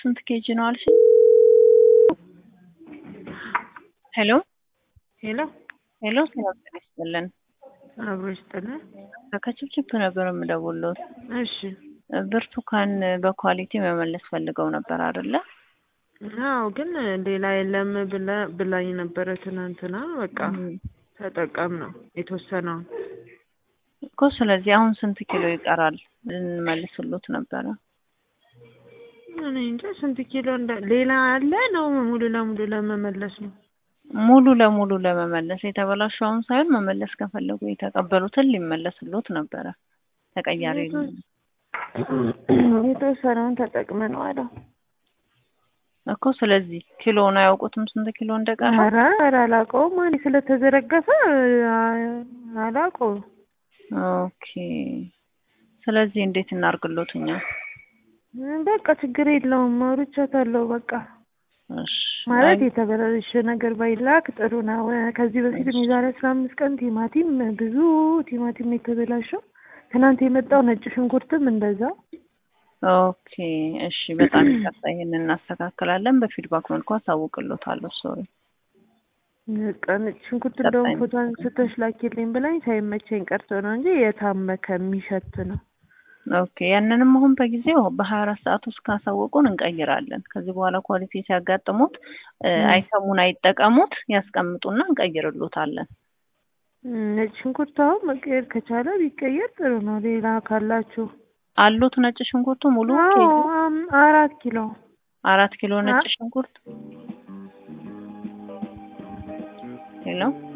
ስንት ኬጂ ነው አልሽ? ሄሎ ሄሎ ሄሎ፣ ሰላም ጤና ይስጥልን። አብሮ ይስጥልን። ከችፕችፕ ነበር የምደውልዎት። እሺ ብርቱካን በኳሊቲ መመለስ ፈልገው ነበር አይደለ? አዎ፣ ግን ሌላ የለም ብለ ብላኝ ነበረ ትናንትና። በቃ ተጠቀም ነው የተወሰነውን እኮ። ስለዚህ አሁን ስንት ኪሎ ይቀራል ልንመልስሎት ነበረ? እኔ እንጃ ስንት ኪሎ እንደ ሌላ አለ ነው ሙሉ ለሙሉ ለመመለስ ነው። ሙሉ ለሙሉ ለመመለስ የተበላሸውን ሳይሆን መመለስ ከፈለጉ የተቀበሉትን ሊመለስሎት ነበረ። ተቀያሪ የተወሰነውን ተጠቅመነዋል እኮ። ስለዚህ ኪሎውን አያውቁትም ስንት ኪሎ እንደቀረ? ኧረ ኧረ አላውቀውም። እኔ ስለተዘረገፈ አላውቀውም። ኦኬ። ስለዚህ እንዴት እናርግሎት እኛ? በቃ ችግር የለውም አውርቻታለሁ። በቃ እሺ ማለት የተበላሸ ነገር ባይላክ ጥሩ ነው። ከዚህ በፊትም የዛሬ አስራ አምስት ቀን ቲማቲም ብዙ ቲማቲም የተበላሸው ትናንት የመጣው ነጭ ሽንኩርትም እንደዛ። ኦኬ እሺ፣ በጣም ይቅርታ። ይሄንን እናስተካክላለን። በፊድባክ መልኩ አሳውቅሎታለሁ። ሶሪ። በቃ ነጭ ሽንኩርት እንደውም ፎቶ አንስተሽ ላኪልኝ ብላኝ ሳይመቸኝ ቀርቶ ነው እንጂ የታመከ የሚሸት ነው። ኦኬ ያንንም አሁን በጊዜው በሀያ አራት ሰዓት ውስጥ ካሳወቁን እንቀይራለን። ከዚህ በኋላ ኳሊቲ ሲያጋጥሙት አይሰሙን፣ አይጠቀሙት፣ ያስቀምጡና እንቀይርሎታለን። ነጭ ሽንኩርት አሁን መቀየር ከቻለ ቢቀየር ጥሩ ነው። ሌላ ካላችሁ አሉት ነጭ ሽንኩርቱ ሙሉ አራት ኪሎ አራት ኪሎ ነጭ ሽንኩርት ሄሎ